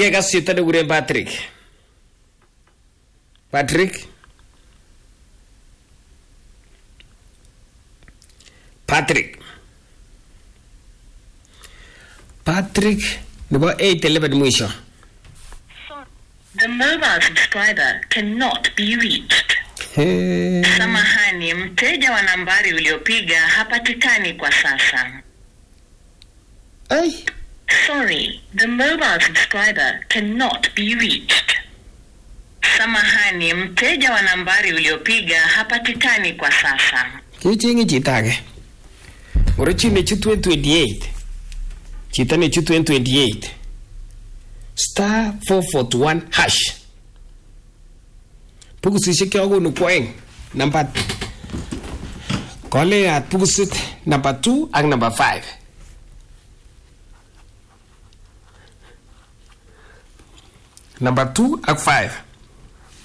kekas chito nekikuren Patrick Patrick Patrick Patrick nebo 811 mwisho The mobile subscriber cannot be reached. He. Samahani, mteja wa nambari uliopiga hapatikani kwa sasa. Ai. Sorry, the mobile subscriber cannot be reached. Samahani, mteja wa nambari uliopiga hapatikani kwa sasa. kechenge chito age ngoro chi nechutu en 28 chito nechutu en 28 star 441 hash bukusisiek chokonu kwoeng namba koleat bukusit namba 2 ak namba 5 namba 2 ak 5